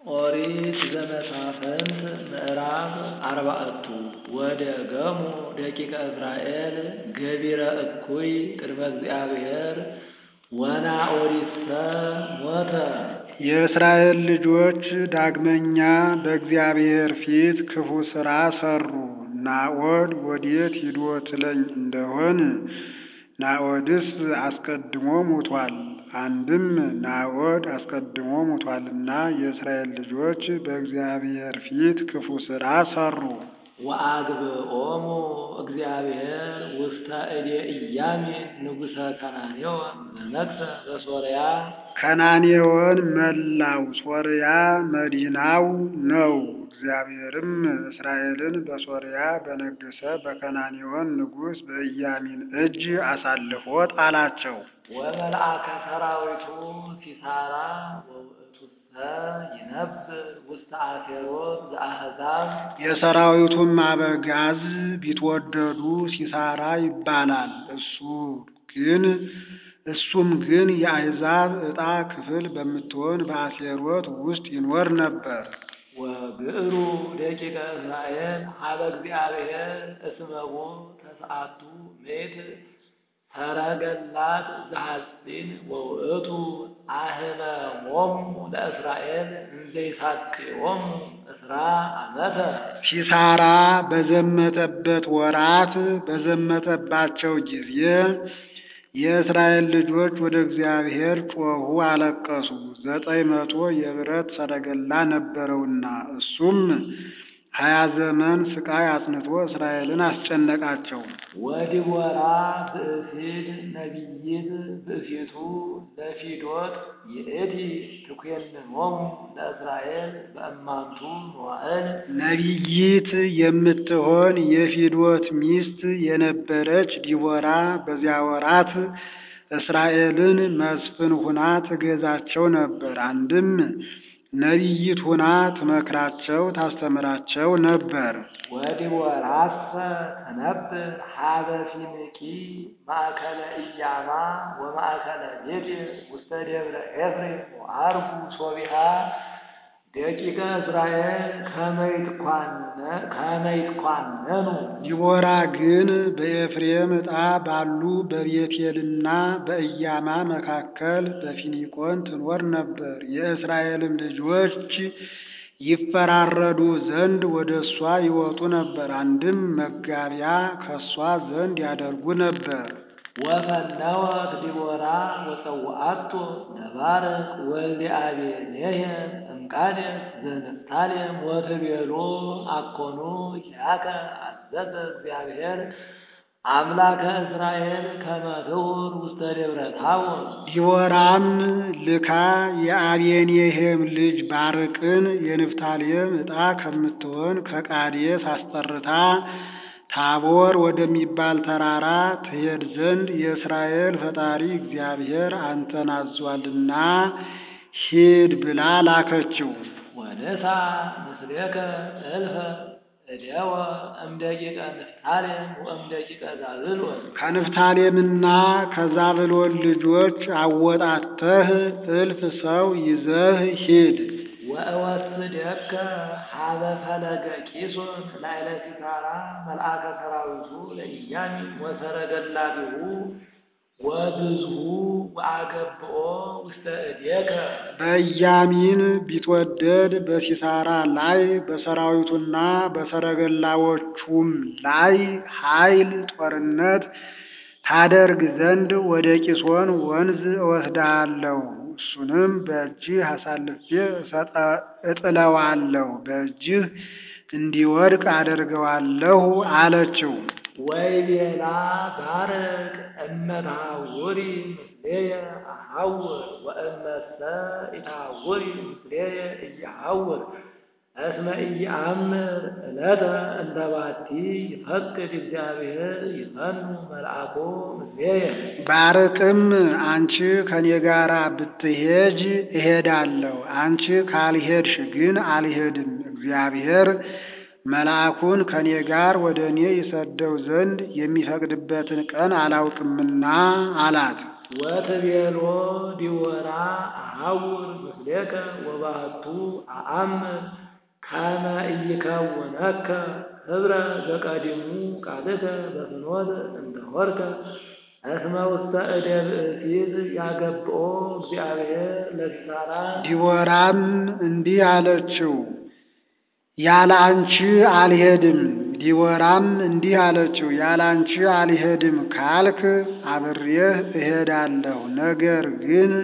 ኦሪት ዘመሳፍንት ምዕራፍ አርባዕቱ ወደገሙ ደቂቀ እስራኤል ገቢረ እኩይ ቅድመ እግዚአብሔር ወናኦሪሰ ሞተ። የእስራኤል ልጆች ዳግመኛ በእግዚአብሔር ፊት ክፉ ሥራ ሠሩ። ናዖድ ወዴት ሂዶ ትለኝ እንደሆን ናዖድስ አስቀድሞ ሞቷል። አንድም ናዖድ አስቀድሞ ሞቷልና የእስራኤል ልጆች በእግዚአብሔር ፊት ክፉ ሥራ ሠሩ። ወአግብኦሙ እግዚአብሔር ውስተ እዴ ኢያሚን ንጉሠ ከናኔዎን ዘነግሠ በሶርያ ከናኔዎን መላው ሶርያ መዲናው ነው። እግዚአብሔርም እስራኤልን በሶርያ በነገሠ በከናኔዎን ንጉሥ በኢያሚን እጅ አሳልፎ ጣላቸው። ወመልአከ ሰራዊቱ ሲሳራ ወውእቱሰ ይነብር ውስተ አሴሮት ዘአሕዛብ የሰራዊቱም አበጋዝ ቢትወደዱ ሲሳራ ይባላል። እሱ ግን እሱም ግን የአሕዛብ ዕጣ ክፍል በምትሆን በአሴሮት ውስጥ ይኖር ነበር። ወግዕሩ ደቂቀ እስራኤል ሀበ እግዚአብሔር እስመሁ ተስዓቱ ምእት ሰረገላት ዘሐጺን ወውእቱ አህመሞሙ ለእስራኤል እንዘይሳቅዮሙ እስራ ዓመተ ሲሳራ በዘመተበት ወራት በዘመተባቸው ጊዜ የእስራኤል ልጆች ወደ እግዚአብሔር ጮኹ፣ አለቀሱ። ዘጠኝ መቶ የብረት ሰረገላ ነበረውና እሱም ሀያ ዘመን ስቃይ አጽንቶ እስራኤልን አስጨነቃቸው። ወዲቦራ ብእሲት ነቢይት ብእሲቱ ለፊዶት ይእቲ ትኮንኖሙ ለእስራኤል በእማንቱ መዋዕል ነቢይት የምትሆን የፊዶት ሚስት የነበረች ዲቦራ በዚያ ወራት እስራኤልን መስፍን ሁና ትገዛቸው ነበር። አንድም ነቢይት ሁና ትመክራቸው ታስተምራቸው ነበር። ወዲቦራሰ ተነብር ሀበ ፊንቂ ማእከለ ኢያማ ወማእከለ ቤቴል ውስተ ደብረ ኤፍሬም ወአርጉ ሶቢሃ ደቂቀ እስራኤል ከመይትኳነኑ ዲቦራ ግን በኤፍሬም ዕጣ ባሉ በቤቴልና በኢያማ መካከል በፊኒቆን ትኖር ነበር። የእስራኤልም ልጆች ይፈራረዱ ዘንድ ወደ እሷ ይወጡ ነበር። አንድም መጋቢያ ከእሷ ዘንድ ያደርጉ ነበር። ወፈነወት ዲቦራ ወፀውአቶ ተባረክ ወልደ አቤሜሄር እምቃዴስ ዘንፍታሌም ወትቤሎ አኮኑ ኪያከ አዘዘ እግዚአብሔር አምላከ እስራኤል ከመ ትሁር ውስተ ደብረ ታቦር። ዲቦራም ልካ የአቤኔሄም ልጅ ባርቅን የንፍታሌም ዕጣ ከምትሆን ከቃዴስ አስጠርታ ታቦር ወደሚባል ተራራ ትሄድ ዘንድ የእስራኤል ፈጣሪ እግዚአብሔር አንተን አዟልና ሂድ ብላ ላከችው። ወንሳ ምስሌከ እልፈ እደወ እምደቂቀ ንፍታሌም ወእምደቂቀ ዛብሎን ከንፍታሌምና ከዛብሎን ልጆች አወጣተህ እልፍ ሰው ይዘህ ሂድ። ወእወስደከ ሀበ ፈለገ ቂሶን ላዕለ ሲሳራ መልአከ ሰራዊቱ ለኢያሚን ወሰረገላቢሁ ወብዝሁ ወአገብኦ ውስተ እዴከ በኢያሚን ቢትወደድ በሲሳራ ላይ በሰራዊቱና በሰረገላዎቹም ላይ ኃይል ጦርነት ታደርግ ዘንድ ወደ ቂሶን ወንዝ እወስድሃለሁ። እሱንም በእጅህ አሳልፌ እጥለዋለሁ፣ በእጅህ እንዲወድቅ አደርገዋለሁ አለችው። ወይቤላ ባርቅ እመታውሪ ምስሌየ አሐውር ወእመሰ ኢታውሪ ምስሌየ እየሐውር እስመ ኢየአምር ዕለተ እንተ ባቲ ይፈቅድ እግዚአብሔር ይፈኑ መልአኮ ምስሌየ። ባርቅም አንቺ ከኔ ጋር ብትሄጅ እሄዳለሁ፣ አንቺ ካልሄድሽ ግን አልሄድም። እግዚአብሔር መልአኩን ከኔ ጋር ወደ እኔ ይሰደው ዘንድ የሚፈቅድበትን ቀን አላውቅምና አላት። ወትቤሎ ዲወራ አሐውር ምስሌከ ወባህቱ አአምር ከመ ኢይከውነከ ህብረ ዘቀዲሙ ቃልከ በፍኖት እንደሆርከ እስመ ውስተ እደ ብእሲት ያገብኦ እግዚአብሔር ለሲሳራ ዲቦራም እንዲህ አለችው፣ ያለ አንቺ አልሄድም። ዲቦራም እንዲህ አለችው፣ ያለ አንቺ አልሄድም ካልክ አብሬህ እሄዳለሁ። ነገር ግን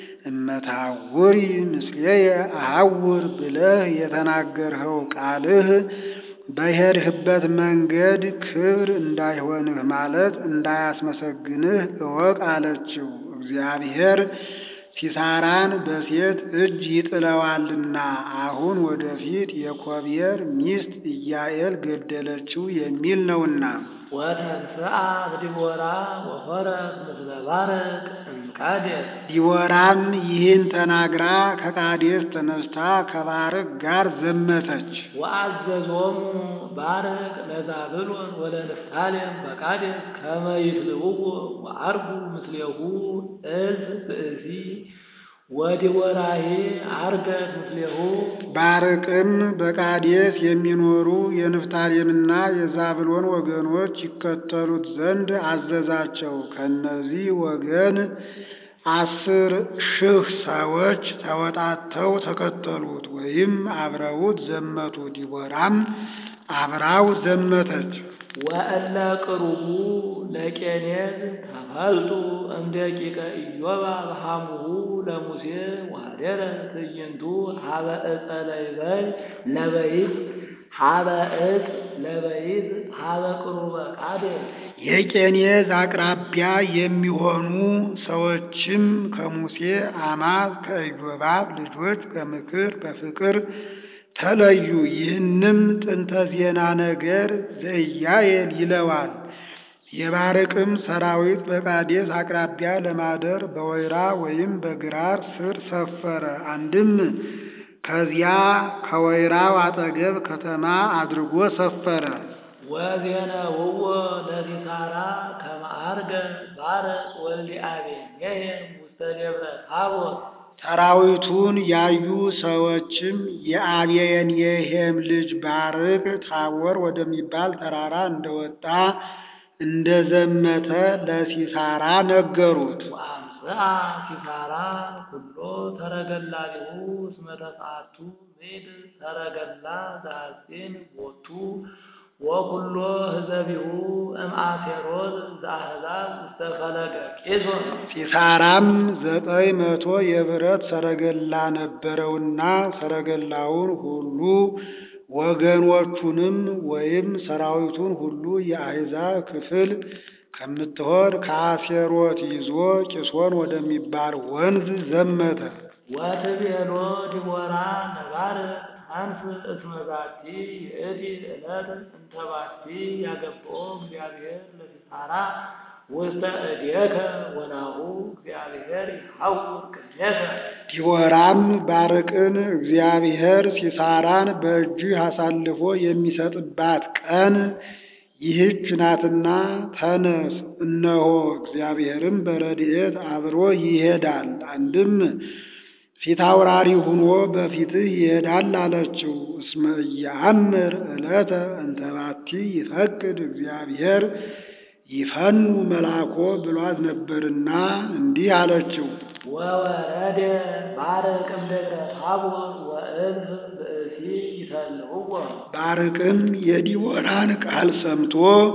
እመታውሪ ምስሌየ አሐውር ብለህ የተናገርኸው ቃልህ በሄድህበት መንገድ ክብር እንዳይሆንህ ማለት እንዳያስመሰግንህ እወቅ አለችው። እግዚአብሔር ሲሳራን በሴት እጅ ይጥለዋልና አሁን ወደፊት የኮብየር ሚስት ኢያኤል ገደለችው የሚል ነውና። ወተንሥአት ዲቦራ ወሖረት ምስለ ባርቅ እምቃዴስ ዲቦራም ይህን ተናግራ ከቃዴስ ተነስታ ከባርቅ ጋር ዘመተች። ወአዘዞሙ ባርቅ ለዛብሎን ወለንፍታሌም በቃዴስ ከመ ይትልውዎ ወዐርጉ ምስሌሁ እልፍ ብእሲ ወዲቦራሂ ዐርገት ምስሌሁ ባርቅም በቃዴስ የሚኖሩ የንፍታሌምና የዛብሎን ወገኖች ይከተሉት ዘንድ አዘዛቸው። ከእነዚህ ወገን አስር ሺህ ሰዎች ተወጣተው ተከተሉት ወይም አብረውት ዘመቱ። ዲቦራም አብራው ዘመተች። ወእለ ቅሩቡ ለቄኔዝ ተፈልጡ እምደቂቀ ኢዮባ በሐሙሁ ለሙሴ ወኀደረ ትዕይንቱ ሀበ ዕፀ ለይበይ ለበይት ሀበ ዕፅ ለበይት ሀበ ቅሩበ ቃዴስ የቄኔዝ አቅራቢያ የሚሆኑ ሰዎችም ከሙሴ አማት ከኢዮባብ ልጆች በምክር በፍቅር ተለዩ። ይህንም ጥንተ ዜና ነገር ዘኢያኤል ይለዋል። የባርቅም ሰራዊት በቃዴስ አቅራቢያ ለማደር በወይራ ወይም በግራር ስር ሰፈረ። አንድም ከዚያ ከወይራው አጠገብ ከተማ አድርጎ ሰፈረ። ወዜነውዎ ለሲሳራ ከመ ዐርገ ባርቅ ወልደ አቤሜሌክ ውስተ ደብረ ታቦር ሰራዊቱን ያዩ ሰዎችም የአቤንየሄም ልጅ ባርቅ ታቦር ወደሚባል ተራራ እንደወጣ እንደዘመተ ለሲሳራ ነገሩት። ወአምጽአ ሲሳራ ኩሎ ተረገላሊሁ እስመ ተስዓቱ ምዕት ተረገላ ዘሐጺን ቦቱ ወኩሎ ህዘቢሁ እምአሴሮት ዘአሕዛብ ውስተ ፈለገ ቄሶን ሲሳራም ዘጠኝ መቶ የብረት ሰረገላ ነበረውና ሰረገላውን ሁሉ ወገኖቹንም ወይም ሰራዊቱን ሁሉ የአሕዛብ ክፍል ከምትሆን ከአሴሮት ይዞ ቂሶን ወደሚባል ወንዝ ዘመተ። ወትቤሎ ዲቦራ ለባርቅ አንስ እስመ ዛቲ ይእቲ ዕለት እንተ ባቲ ያገብኦ እግዚአብሔር ለሲሳራ ውስተ እዴከ ወናሁ እግዚአብሔር ይሐውር ቅድሜከ ዲቦራም ባርቅን እግዚአብሔር ሲሳራን በእጅህ አሳልፎ የሚሰጥባት ቀን ይህች ናትና ተነስ፣ እነሆ እግዚአብሔርም በረድኤት አብሮ ይሄዳል። አንድም ፊት አውራሪ ሁኖ በፊትህ ይሄዳል አለችው። እስመ ኢየአምር ዕለተ እንተ ባቲ ይፈቅድ እግዚአብሔር ይፈኑ መልአኮ ብሏት ነበርና እንዲህ አለችው። ወወረደ ባርቅ እምደብረ ታቦር ወእልፍ ብእሲ ይሰልውዎ ባርቅም የዲቦራን ቃል ሰምቶ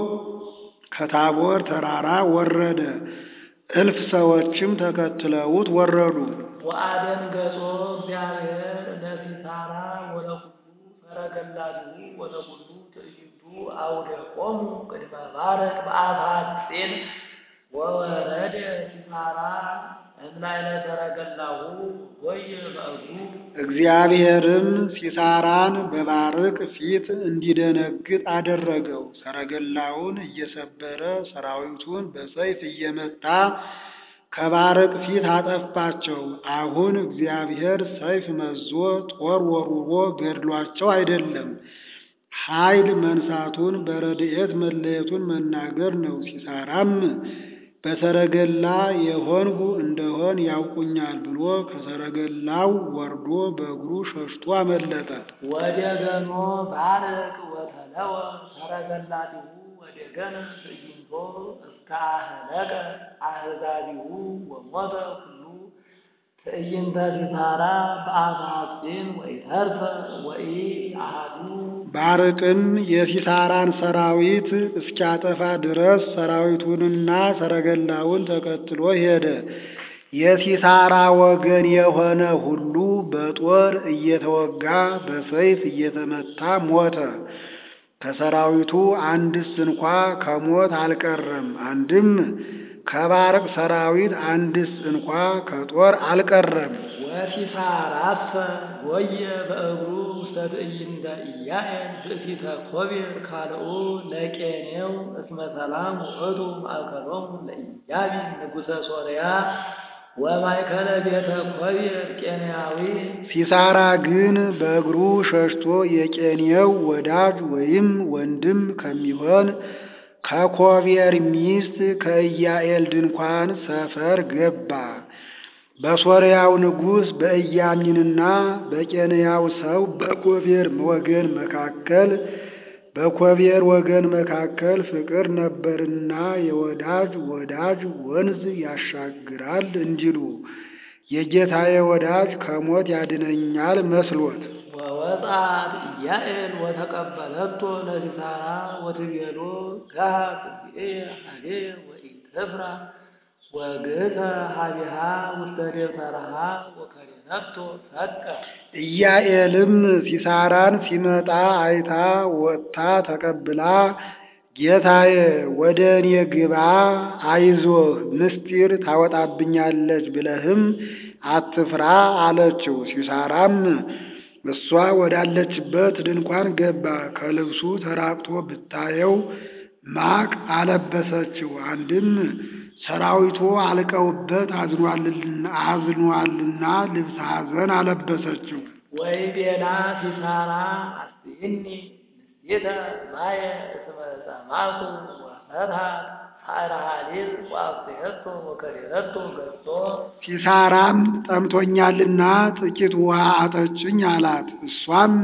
ከታቦር ተራራ ወረደ። እልፍ ሰዎችም ተከትለውት ወረዱ። ወአደንገጾ እግዚአብሔር ለሲሳራ ወለኩሉ ሰረገላሁ ወለኩሉ ትዕይንቱ አውደቆሙ ቅድመ ባርቅ በአፋጼን ወወረደ ሲሳራ እምላይለ ሰረገላሁ ወየ በእግሩ እግዚአብሔርም ሲሳራን በባርቅ ፊት እንዲደነግጥ አደረገው። ሰረገላውን እየሰበረ ሰራዊቱን በሰይፍ እየመታ ከባርቅ ፊት አጠፋቸው። አሁን እግዚአብሔር ሰይፍ መዞ ጦር ወርውሮ ገድሏቸው አይደለም፣ ኃይል መንሳቱን በረድኤት መለየቱን መናገር ነው። ሲሳራም በሰረገላ የሆንሁ እንደሆን ያውቁኛል ብሎ ከሰረገላው ወርዶ በእግሩ ሸሽቶ አመለጠ። ወደገኖ ባርቅ ወተለወ ሰረገላቲሁ ወደገነ ትዕይንቶ እስከ አህለቀ አህዛቢሁ ወሞተ ኩሉ ትዕይንተ ሲሳራ በአፈ ሐጺን ወኢተርፈ ወኢ አሐዱ ባርቅም የሲሳራን ሰራዊት እስኪያጠፋ ድረስ ሰራዊቱንና ሰረገላውን ተከትሎ ሄደ። የሲሳራ ወገን የሆነ ሁሉ በጦር እየተወጋ በሰይፍ እየተመታ ሞተ። ከሰራዊቱ አንድስ እንኳ ከሞት አልቀረም። አንድም ከባርቅ ሰራዊት አንድስ እንኳ ከጦር አልቀረም። ወሲሳራሰ ጎየ በእግሩ ውስተ ትዕይንተ ኢያዔል ብእሲተ ኮቤር ካልኡ ለቄኔው እስመ ሰላም ውእቱ ማእከሎሙ ለኢያቢስ ንጉሠ ሶርያ ወማእከለ ቤተ ኮቤር ቄንያዊ ሲሳራ ግን በእግሩ ሸሽቶ የቄኔው ወዳጅ ወይም ወንድም ከሚሆን ከኮቤር ሚስት ከኢያዔል ድንኳን ሰፈር ገባ። በሶርያው ንጉሥ በኢያሚንና በቄንያው ሰው በኮቤር ወገን መካከል በኮቤር ወገን መካከል ፍቅር ነበርና የወዳጅ ወዳጅ ወንዝ ያሻግራል እንዲሉ የጌታዬ ወዳጅ ከሞት ያድነኛል መስሎት ወወጣት ኢያዔል ወተቀበለቶ ለሲሳራ ወትቤሎ ገሃ እግዚእየ ሀቤየ ወኢትፍራ ወግእተ ሀቢሃ ውስተ ደብተራሃ ወከሬነቶ ፈቀ ኢያዔልም ሲሳራን ሲመጣ አይታ ወጥታ ተቀብላ ጌታዬ ወደ እኔ ግባ፣ አይዞህ ምስጢር ታወጣብኛለች ብለህም አትፍራ አለችው። ሲሳራም እሷ ወዳለችበት ድንኳን ገባ። ከልብሱ ተራቅቶ ብታየው ማቅ አለበሰችው። አንድም ሰራዊቱ አልቀውበት አዝኗልና ልብሰ ሐዘን አለበሰችው። ወይ ቤላ ሲሳራ አስኢኒ ንስቴተ ማየ እስመ ጸማኩ ወፈትሐት ሐረ ሐሊብ ወአብጽሕቶ ወከሬነቶ ገጾ ሲሳራም ጠምቶኛልና ጥቂት ውሃ አጠጭኝ አላት። እሷም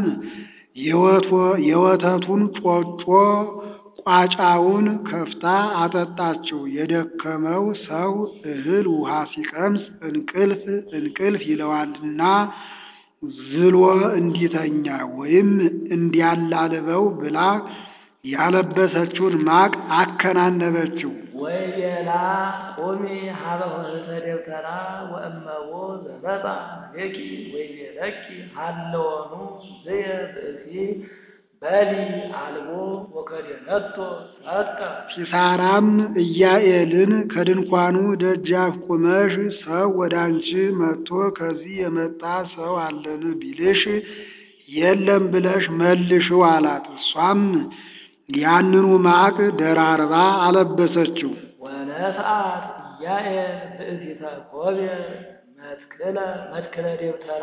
የወተቱን ጮጮ ቋጫውን ከፍታ አጠጣችው። የደከመው ሰው እህል ውሃ ሲቀምስ እንቅልፍ እንቅልፍ ይለዋልና ዝሎ እንዲተኛ ወይም እንዲያላልበው ብላ ያለበሰችውን ማቅ አከናነበችው። ወይ ቤላ ቁሚ ሀበ ኆኅተ ደብተራ ወእመቦ ዘመጻ ሌኪ ወይ ቤለኪ ሀለወኑ ዝየ ብእሲ በሊ አልቦ ወከሬነቶ ሰጠ ሲሳራም ኢያዔልን ከድንኳኑ ደጃፍ ቁመሽ ሰው ወደ አንቺ መጥቶ ከዚህ የመጣ ሰው አለን ቢልሽ የለም ብለሽ መልሽው አላት። እሷም ያንኑ ማቅ ደራርባ አለበሰችው። ወነስአት ኢያዔል ብእሲተ ኮቤር መትክለ መትክለ ደብተራ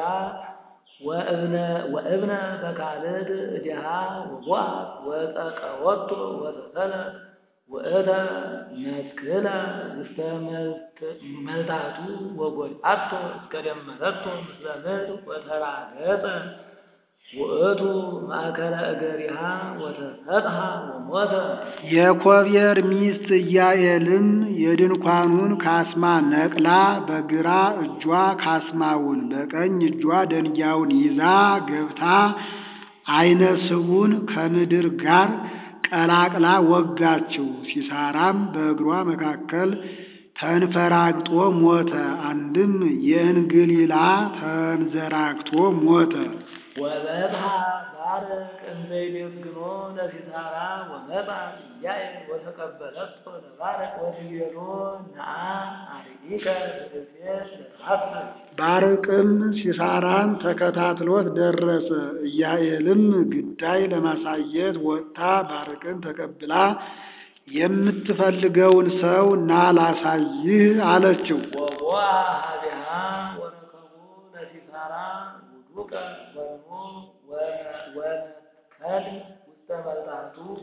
ወእብነ በካልድ እዲሃ ወቦአት ወጸቀወቶ ወተሰለት ውእተ መትክለ ውስተ መልታቱ ወጎልአቶ እስከ ደመረቶ ምስለ ምድር ወተራገጸ ውእቱ ማእከለ እገሪሃ ወተሰጥሃ ወሞተ የኮቤር ሚስት ኢያዔልም የድንኳኑን ካስማ ነቅላ በግራ እጇ ካስማውን በቀኝ እጇ ደንጊያውን ይዛ ገብታ ዓይነ ስቡን ከምድር ጋር ቀላቅላ ወጋችው። ሲሳራም በእግሯ መካከል ተንፈራግጦ ሞተ። አንድም የእንግሊላ ተንዘራግቶ ሞተ። ወበጽሐ ባርቅ እንዘ ይቤዝግኖ ለሲሳራ ወመጻ ኢያዔል ወተቀበለቶ ለባርቅ ወትቤሎ ነአ አርኢከ ብእሴ ለተሐሰብ ባርቅም ሲሳራን ተከታትሎት ደረሰ። ኢያዔልም ግዳይ ለማሳየት ወጥታ ባርቅን ተቀብላ የምትፈልገውን ሰው ና ላሳይህ አለችው። ወቦአ ሀቢሃ ወረከቡ ለሲሳራ ውዱቀ ወይኑ ወነከል ውስተ መልጣቱ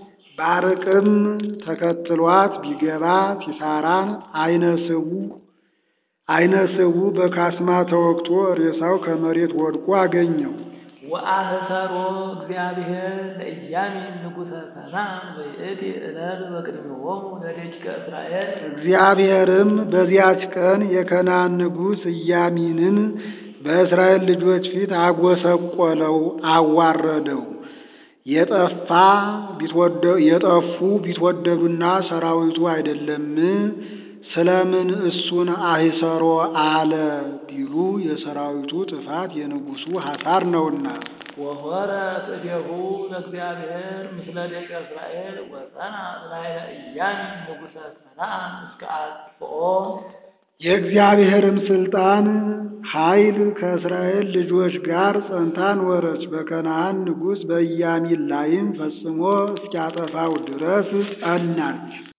ባርቅም ተከትሏት ቢገባ ሲሳራን አይነ ስቡ አይነ ስቡ በካስማ ተወግቶ ሬሳው ከመሬት ወድቆ አገኘው። ወአህሰሮ እግዚአብሔር ለኢያሚን ንጉሠ ከነዓን በይእቲ ዕለት በቅድሜሆሙ ለደቂቀ እስራኤል እግዚአብሔርም በዚያች ቀን የከናን ንጉሥ ኢያሚንን በእስራኤል ልጆች ፊት አጎሰቆለው፣ አዋረደው። የጠፋ ቢትወደ- የጠፉ ቢትወደዱና ሰራዊቱ አይደለም ስለምን እሱን አሂሰሮ አለ ቢሉ የሰራዊቱ ጥፋት የንጉሡ ሐሳር ነውና። ወሆረ እዴሁ ለእግዚአብሔር ምስለ ደቂቀ እስራኤል ወጸና ላዕለ ኢያሚን ንጉሠ ከነዓን እስከ አጥፍኦ የእግዚአብሔርም ስልጣን ኃይል ከእስራኤል ልጆች ጋር ጸንታ ኖረች። በከነዓን ንጉሥ በኢያሚን ላይም ፈጽሞ እስኪያጠፋው ድረስ ጸናች።